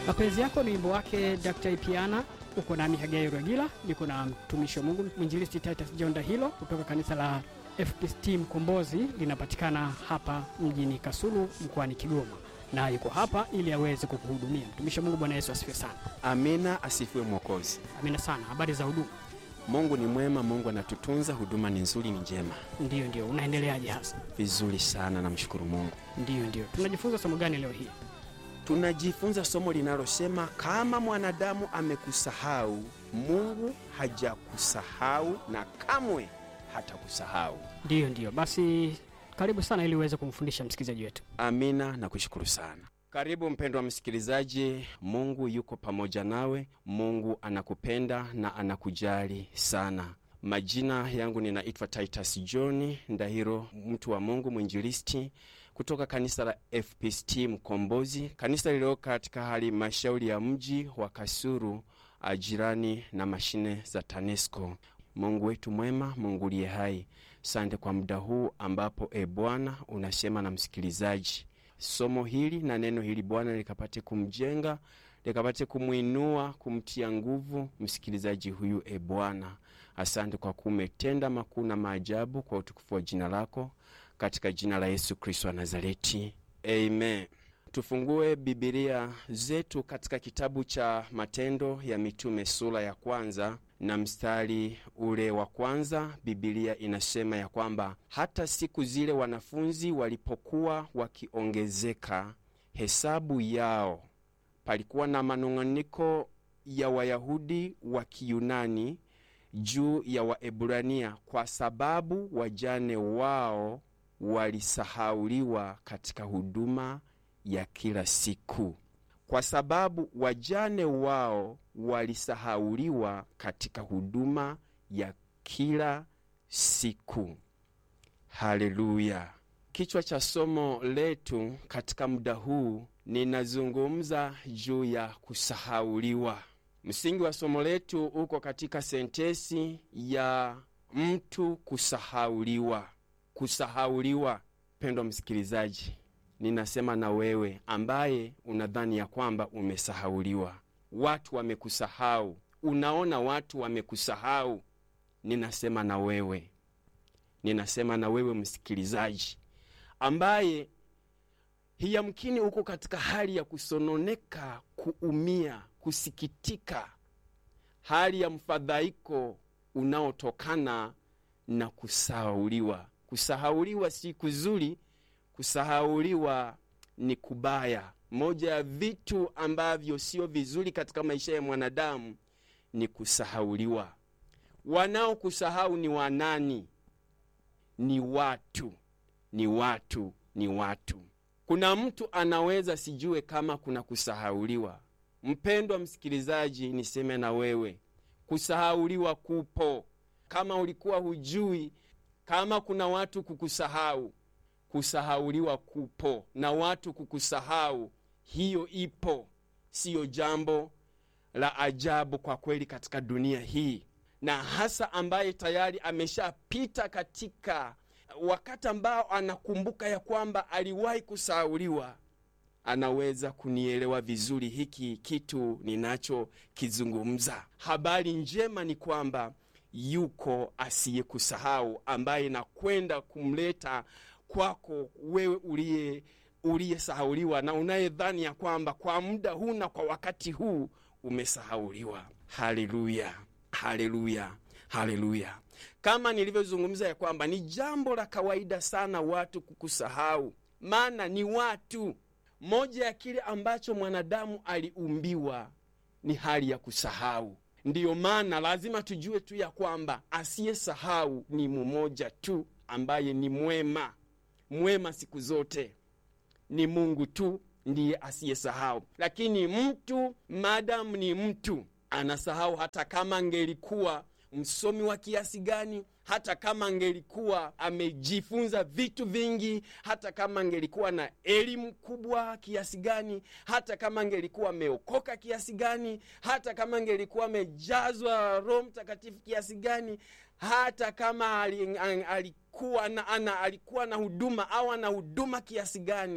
Mapenzi yako ni wimbo wake Dr. Ipiana. Uko nami Hagai Rwagila, niko na mtumishi wa Mungu mwinjilisti Titus John Dahilo kutoka kanisa la FPCT Mkombozi, linapatikana hapa mjini Kasulu mkoani Kigoma, na yuko hapa ili aweze kukuhudumia. Mtumishi wa Mungu, Bwana Yesu asifiwe sana. Amina, asifiwe Mwokozi. Amina sana. Habari za huduma? Mungu ni mwema, Mungu anatutunza, huduma ni nzuri, ni njema, Ndiyo, ndio. Unaendeleaje hasa? vizuri sana, namshukuru Mungu. Ndiyo, ndio. Tunajifunza somo gani leo hii? Tunajifunza somo linalosema kama mwanadamu amekusahau, Mungu hajakusahau na kamwe hatakusahau. Ndiyo, ndio. Basi karibu sana ili uweze kumfundisha msikilizaji wetu. Amina na kushukuru sana. Karibu mpendwa msikilizaji, Mungu yuko pamoja nawe. Mungu anakupenda na anakujali sana. Majina yangu ninaitwa Titus John Ndahiro, mtu wa Mungu, mwinjilisti kutoka kanisa la FPCT Mkombozi, kanisa lililo katika halmashauri ya mji wa Kasulu, jirani na mashine za TANESCO. Mungu wetu mwema, Mungu liye hai, sante kwa muda huu ambapo e Bwana unasema na msikilizaji somo hili na neno hili Bwana likapate kumjenga likapate kumwinua kumtia nguvu msikilizaji huyu. E Bwana, asante kwa kumetenda makuu na maajabu kwa utukufu wa jina lako, katika jina la Yesu Kristo wa Nazareti, amen. Tufungue Bibilia zetu katika kitabu cha Matendo ya Mitume sura ya kwanza na mstari ule wa kwanza. Bibilia inasema ya kwamba hata siku zile wanafunzi walipokuwa wakiongezeka hesabu yao, palikuwa na manung'aniko ya Wayahudi wa Kiyunani juu ya Waebrania, kwa sababu wajane wao walisahauliwa katika huduma ya kila siku kwa sababu wajane wao walisahauliwa katika huduma ya kila siku. Haleluya! Kichwa cha somo letu katika muda huu ninazungumza juu ya kusahauliwa. Msingi wa somo letu uko katika sentesi ya mtu kusahauliwa. Kusahauliwa, pendwa msikilizaji ninasema na wewe ambaye unadhani ya kwamba umesahauliwa, watu wamekusahau, unaona watu wamekusahau. Ninasema na wewe, ninasema na wewe msikilizaji ambaye hiyamkini uko katika hali ya kusononeka, kuumia, kusikitika, hali ya mfadhaiko unaotokana na kusahauliwa. Kusahauliwa si kuzuri. Kusahauliwa ni kubaya. Moja ya vitu ambavyo sio vizuri katika maisha ya mwanadamu ni kusahauliwa. Wanaokusahau ni wanani? Ni watu, ni watu, ni watu. Kuna mtu anaweza sijue kama kuna kusahauliwa. Mpendwa msikilizaji, niseme na wewe, kusahauliwa kupo. Kama ulikuwa hujui kama kuna watu kukusahau kusahauliwa kupo na watu kukusahau, hiyo ipo, siyo jambo la ajabu kwa kweli katika dunia hii, na hasa ambaye tayari ameshapita katika wakati ambao anakumbuka ya kwamba aliwahi kusahauliwa, anaweza kunielewa vizuri hiki kitu ninachokizungumza. Habari njema ni kwamba yuko asiyekusahau ambaye nakwenda kumleta kwako wewe uliye uliyesahauliwa na unayedhani ya kwamba kwa muda huu na kwa wakati huu umesahauliwa. Haleluya, haleluya, haleluya! Kama nilivyozungumza ya kwamba ni jambo la kawaida sana watu kukusahau, maana ni watu. Moja ya kile ambacho mwanadamu aliumbiwa ni hali ya kusahau. Ndiyo maana lazima tujue tu ya kwamba asiyesahau ni mmoja tu ambaye ni mwema mwema siku zote ni Mungu tu ndiye asiyesahau. Lakini mtu maadamu ni mtu anasahau, hata kama angelikuwa msomi wa kiasi gani, hata kama angelikuwa amejifunza vitu vingi, hata kama angelikuwa na elimu kubwa kiasi gani, hata kama angelikuwa ameokoka kiasi gani, hata kama angelikuwa amejazwa Roho Mtakatifu kiasi gani, hata kama ali, alikuwa na, ana, alikuwa na huduma au ana huduma kiasi gani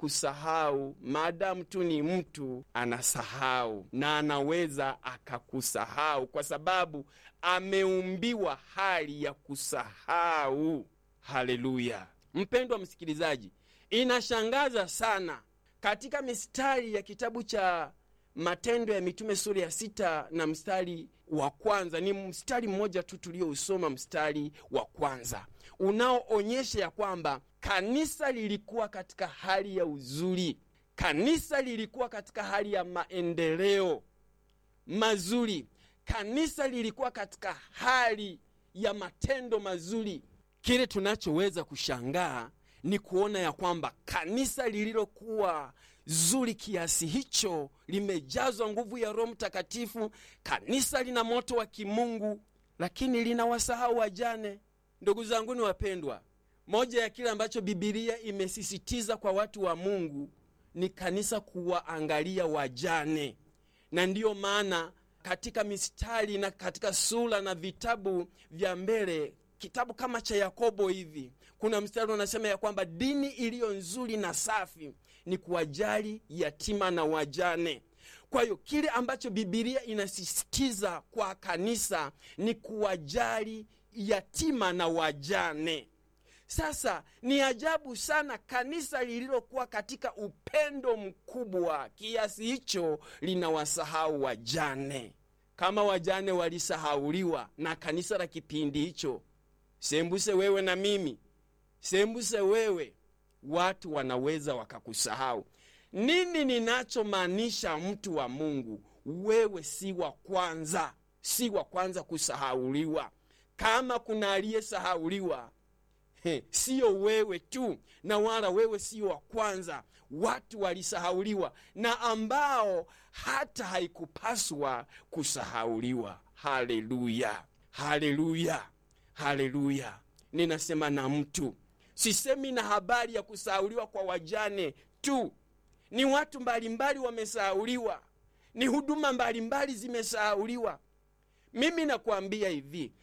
kusahau maadamu tu ni mtu anasahau na anaweza akakusahau kwa sababu ameumbiwa hali ya kusahau haleluya mpendwa msikilizaji inashangaza sana katika mistari ya kitabu cha matendo ya mitume sura ya sita na mstari wa kwanza ni mstari mmoja tu tuliousoma mstari wa kwanza unaoonyesha ya kwamba kanisa lilikuwa katika hali ya uzuri kanisa lilikuwa katika hali ya maendeleo mazuri kanisa lilikuwa katika hali ya matendo mazuri kile tunachoweza kushangaa ni kuona ya kwamba kanisa lililokuwa zuri kiasi hicho limejazwa nguvu ya roho mtakatifu kanisa lina moto wa kimungu lakini linawasahau wajane ndugu zangu ni wapendwa moja ya kile ambacho bibilia imesisitiza kwa watu wa mungu ni kanisa kuwaangalia wajane na ndiyo maana katika mistari na katika sura na vitabu vya mbele kitabu kama cha yakobo hivi kuna mstari unasema ya kwamba dini iliyo nzuri na safi ni kuwajali yatima na wajane kwa hiyo kile ambacho bibilia inasisitiza kwa kanisa ni kuwajali yatima na wajane sasa ni ajabu sana kanisa lililokuwa katika upendo mkubwa kiasi hicho linawasahau wajane kama wajane walisahauliwa na kanisa la kipindi hicho sembuse wewe na mimi sembuse wewe watu wanaweza wakakusahau nini ninachomaanisha mtu wa mungu wewe si wa kwanza si wa kwanza kusahauliwa kama kuna aliyesahauliwa He, siyo wewe tu na wala wewe sio wa kwanza watu walisahauliwa na ambao hata haikupaswa kusahauliwa haleluya haleluya haleluya ninasema na mtu sisemi na habari ya kusahauliwa kwa wajane tu ni watu mbalimbali wamesahauliwa ni huduma mbalimbali zimesahauliwa mimi nakwambia hivi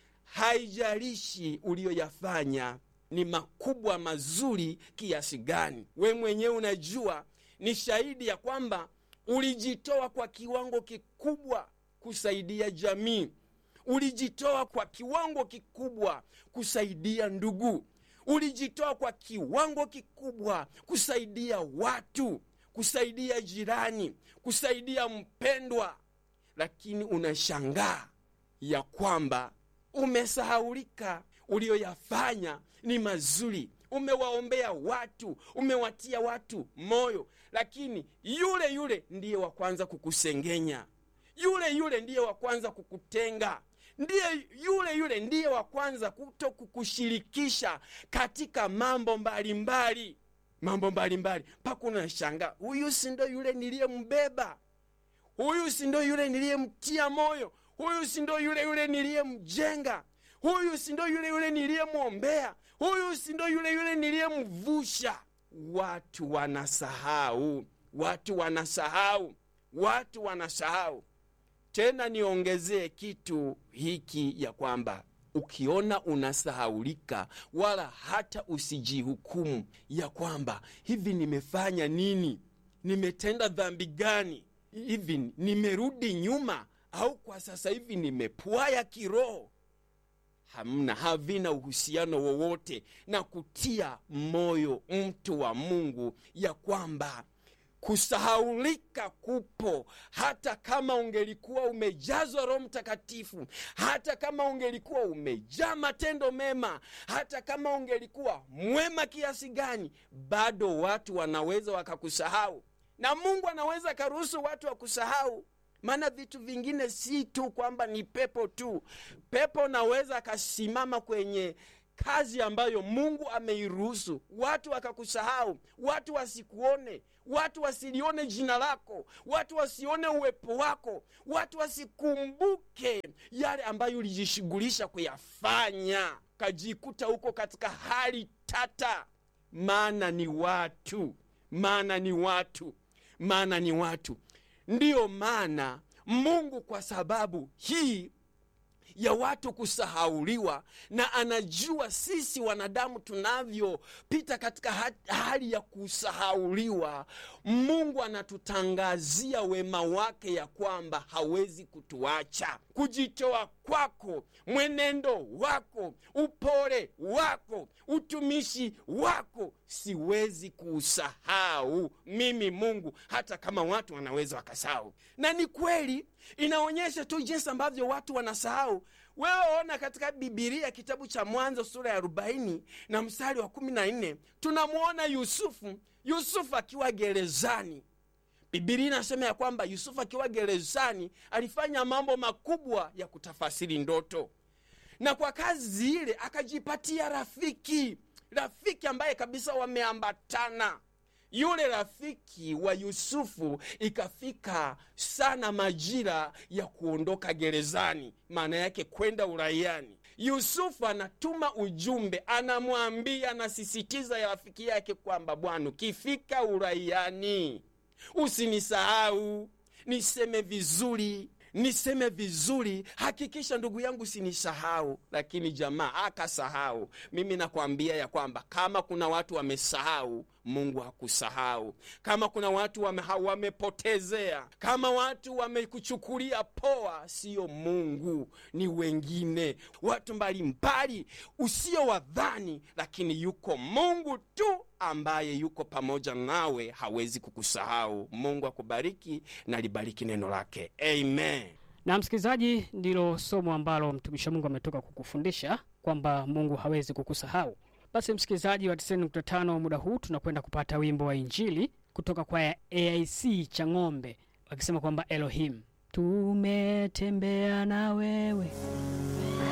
haijalishi uliyoyafanya ni makubwa mazuri kiasi gani we mwenyewe unajua ni shahidi ya kwamba ulijitoa kwa kiwango kikubwa kusaidia jamii ulijitoa kwa kiwango kikubwa kusaidia ndugu ulijitoa kwa kiwango kikubwa kusaidia watu kusaidia jirani kusaidia mpendwa lakini unashangaa ya kwamba umesahaulika uliyoyafanya ni mazuri umewaombea watu umewatia watu moyo lakini yule yule ndiye wa kwanza kukusengenya yule yule ndiye wa kwanza kukutenga ndiye yule yule ndiye wa kwanza kuto kukushirikisha katika mambo mbalimbali mbali. mambo mbalimbali mpaka unashanga huyu si ndo yule niliyembeba huyu si ndo yule niliyemtia moyo huyu si ndo yule yule niliyemjenga huyu si ndo yule yule niliyemwombea huyu si ndo yule yule niliyemvusha watu wanasahau watu wanasahau watu wanasahau tena niongezee kitu hiki ya kwamba ukiona unasahaulika wala hata usijihukumu ya kwamba hivi nimefanya nini nimetenda dhambi gani hivi nimerudi nyuma au kwa sasa hivi nimepwaya kiroho hamna havina uhusiano wowote na kutia moyo mtu wa mungu ya kwamba kusahaulika kupo hata kama ungelikuwa umejazwa roho mtakatifu hata kama ungelikuwa umejaa matendo mema hata kama ungelikuwa mwema kiasi gani bado watu wanaweza wakakusahau na mungu anaweza akaruhusu watu wakusahau maana vitu vingine si tu kwamba ni pepo tu pepo naweza akasimama kwenye kazi ambayo mungu ameiruhusu watu wakakusahau watu wasikuone watu wasilione jina lako watu wasione uwepo wako watu wasikumbuke yale ambayo ulijishughulisha kuyafanya kajikuta huko katika hali tata maana ni watu maana ni watu maana ni watu ndiyo maana mungu kwa sababu hii ya watu kusahauliwa, na anajua sisi wanadamu tunavyopita katika ha- hali ya kusahauliwa. Mungu anatutangazia wema wake ya kwamba hawezi kutuacha. Kujitoa kwako, mwenendo wako, upole wako, utumishi wako, siwezi kuusahau mimi Mungu, hata kama watu wanaweza wakasahau. Na ni kweli, inaonyesha tu jinsi ambavyo watu wanasahau. Wewe ona katika Bibilia kitabu cha Mwanzo sura ya arobaini na mstari wa kumi na nne tunamwona Yusufu, Yusufu akiwa gerezani. Bibilia inasema ya kwamba Yusufu akiwa gerezani alifanya mambo makubwa ya kutafasiri ndoto, na kwa kazi ile akajipatia rafiki, rafiki ambaye kabisa wameambatana. Yule rafiki wa Yusufu ikafika sana majira ya kuondoka gerezani, maana yake kwenda uraiani. Yusufu anatuma ujumbe, anamwambia, anasisitiza ya rafiki yake kwamba bwana, ukifika uraiani usinisahau, niseme vizuri niseme vizuri, hakikisha ndugu yangu usinisahau. Lakini jamaa akasahau. Mimi nakwambia ya kwamba kama kuna watu wamesahau, Mungu hakusahau. Kama kuna watu wame, ha- wamepotezea, kama watu wamekuchukulia poa, sio Mungu, ni wengine, watu mbalimbali usio wadhani, lakini yuko Mungu tu ambaye yuko pamoja nawe, hawezi kukusahau. Mungu akubariki na libariki neno lake, amen. Na msikilizaji, ndilo somo ambalo mtumishi wa Mungu ametoka kukufundisha kwamba Mungu hawezi kukusahau. Basi msikilizaji wa 90.5, muda huu tunakwenda kupata wimbo wa Injili kutoka kwa AIC cha ng'ombe wakisema kwamba Elohim, tumetembea na wewe